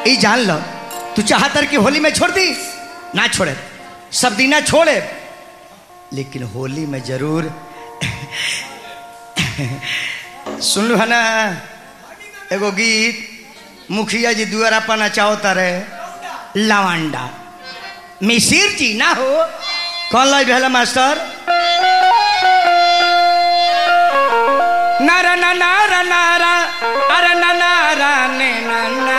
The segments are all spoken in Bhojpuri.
ई जान लो तू चाहतर कि होली में छोड़ दी ना छोड़े सब दीना छोड़े लेकिन होली में जरूर सुन लो है ना एगो गीत मुखिया जी दुआरा पर नचाओ तारे लवांडा मिसिर जी ना हो कौन लाई भेला मास्टर नारा ना नारा नारा अरे ना नारा ने ना ना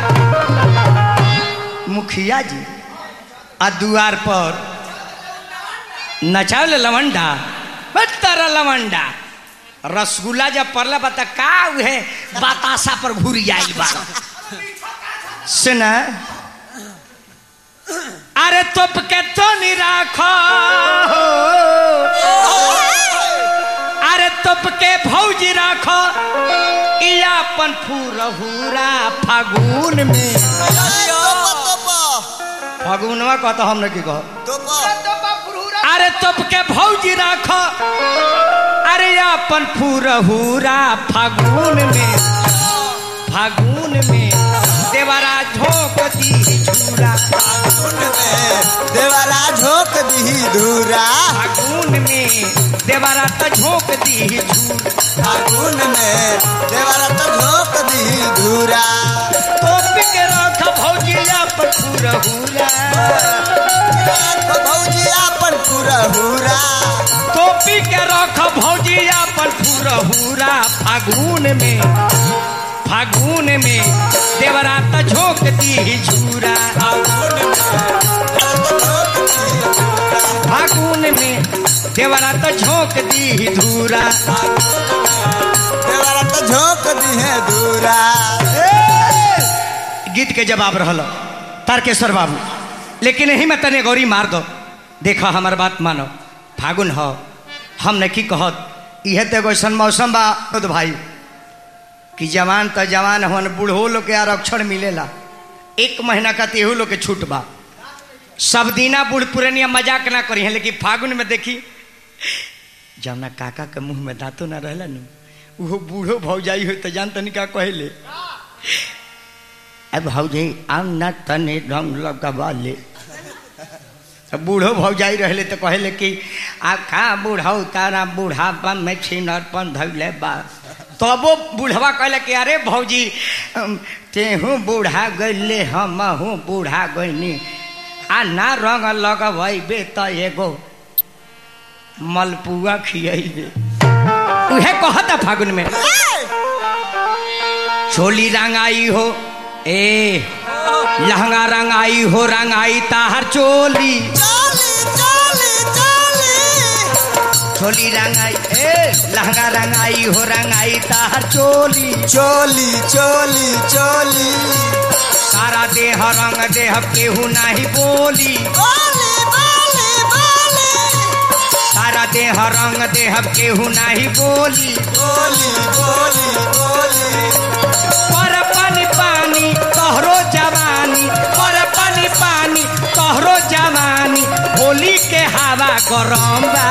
मुखिया जी आ दुआर पर नचावले लवंडा तारा लवंडा रसगुल्ला जब पड़ला बता का उहे बतासा पर घुरी आइल बा सुना अरे तोप के तो नहीं राखो अरे तोप के भौजी राखो इया अपन फूरहुरा फागुन में फागुनवा कहता हम नहीं कह अरे तोप के भौजी राखो अरे अपन फूरहुरा फागुन में फागुन में देवरा झोंक दी झूरा देवारा झोंक दी धूरा फागुन में देवरा तो झोंक दी झूर फागुन में देवारा तो झोंक दी धूरा तोप के रख भौजिया पर फूरहुरा भौजिया पर पूरा हुरा टोपी के रख भौजिया पर फूरहुरा फागुन में फागुन में देवरा तो झोंक दी झूरा फागुन में देवरा तो झोंक दी धूरा देवारा तो झोंक दी है धूरा गीत के जवाब रहल तारकेश्वर बाबू लेकिन यही में तने गौरी मार दो देखो हमार बात मानो फागुन हो हम ने की कहत इहे तो एगो ऐसन मौसम बा खुद भाई कि जवान तो जवान हन बूढ़ो लोग के आरक्षण मिलेला एक महीना का तेहू लोग के छूट बा सब दीना बूढ़ पुरनिया मजाक ना करी है लेकिन फागुन में देखी जौना काका के मुंह में दांतो ना रहला नु वो बूढ़ो भौजाई हो तो जान तनी का कहले अब भौजी आम ना तने रंग लगवा ले तो बूढ़ो भौजाई रहले तो कहले कि आ का बूढ़ऊ तारा बूढ़ापा में छिनरपन धैले बा तबो बूढ़वा कहले कि अरे भौजी अम, तेहू बूढ़ा गईले हमहू बूढ़ा गईनी आ ना रंग लगवैबे त एगो मलपुआ खियैबे उहे कहता फागुन में चोली रंगाई हो ए लहंगा रंगाई हो रंगाई ताहर चोली चोली चोली चोली चोली रंगाई ए लहंगा रंगाई हो रंगाई ताहर चोली चोली चोली चोली सारा देह रंग देह केहू नाही बोली बोली बोली बोली सारा देह रंग देह केहू नाही बोली बोली बोली बोली पर पानी पानी तोहरो जवानी पर पानी पानी तोहरो जवानी होली के हवा गरम बा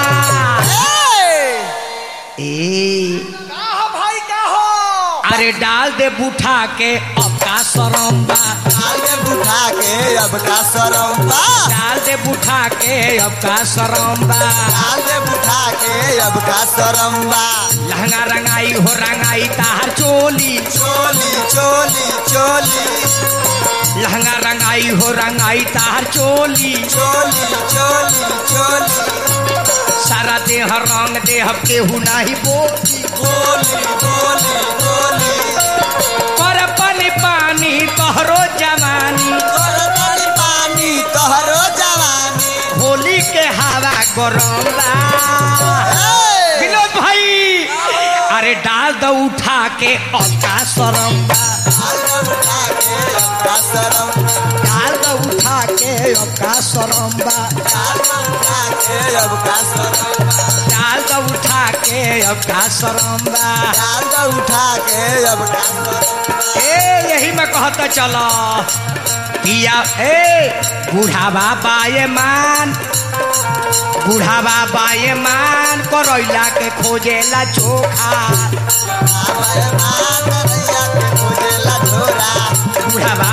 ए भाई क्या हो अरे डाल दे बुठा के अब का शरम बा आगे बुठा के अब का सरम्बा डाल दे बुठा के अब का शरम बा आगे बुठा के अब का सरम्बा लहंगा रंगाई हो रंगाई ताहर चोली चोली चोली चोली लहंगा रंगाई हो रंगाई ताहर चोली चोली चोली चोली सारा देह रंग देह केहू नाही बोली बोली बोली बोली पर पानी पानी तोहरो जवानी तोर बड़ी पानी तोहरो जवानी होली के हवा गरम बा हे! विनोद भाई अरे डाल दो उठा के अलका शरम बा आगे बुठा के अब का सरम्बा डाल दो उठा के अलका शरम बा आगे बुठा के अब का सरम्बा डाल दो उठा के अलका शरम बा आगे उठा के अब का सरम्बा ए यही में कहता चलो किया ए बूढ़ावा बाये मान बूढ़ावा बाये मान करैला के खोजेला चोखा आवे मान रैया के खोजेला झोरा बूढ़ावा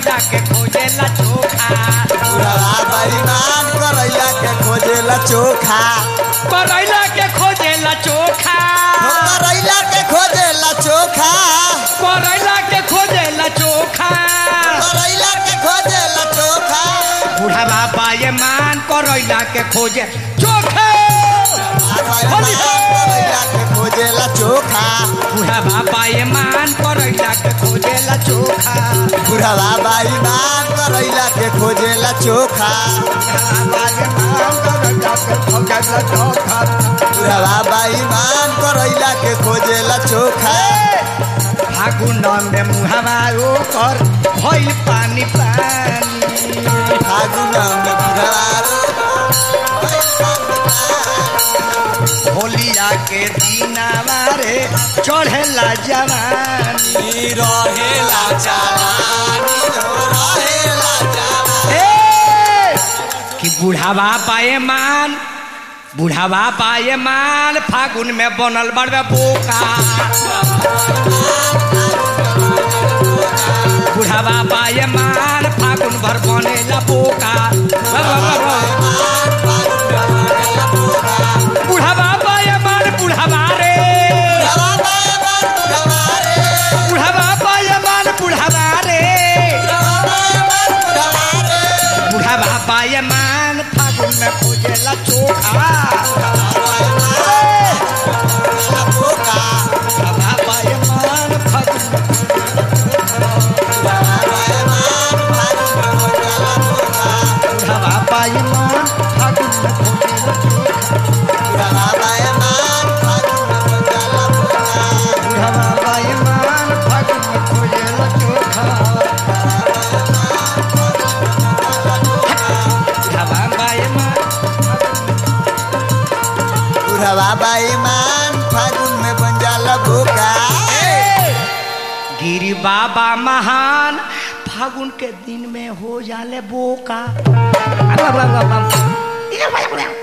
करैला के खोजेला चोखा बुढ़वा बेईमान करैला के खोजेला चोखा करैला के खोजेला चोखा हो करैला के खोजेला चोखा करैला के खोजेला चोखा करैला के खोजेला चोखा बुढ़ावा बाये मान करैला के खोजे चोखा होली हो। करैला के खोजेला चोखा बुढ़ावा बाये मान करैला के खोजेला चोखा बुढ़वा बेईमान करैला के खोजेला चोखा बुढ़वा बेईमान करैला के खोजेला चोखा फागुन में मुहावा ओकर भइल पानी पानी फागुन में बुढ़वा होलिया के दीनावा रे चढ़ेला जवानी रहेला जवानी हो रहेला जवानी ए! कि बुढ़ावा पाए मान बुढ़ावा पाए मान फागुन में बनल बड़े बोका बुढ़ावा पाए मान फागुन भर बनेला बोका बुढ़ावा पाए मान बुढ़ावा रे बुढ़ावा पाए मान बुढ़ावा रे बुढ़ावा पाए मान फागुन में खोजेला चोखा बुढ़ावा पाए मान फागुन बुढ़ावा पाए मान फागुन में खोजेला चोखा बुढ़ावा पाए मान फागुन में खोजेला चोखा बुढ़ावा पाए मान बेईमान फागुन में बन जाला भूखा गिरी बाबा महान फागुन के दिन में हो जाले बोका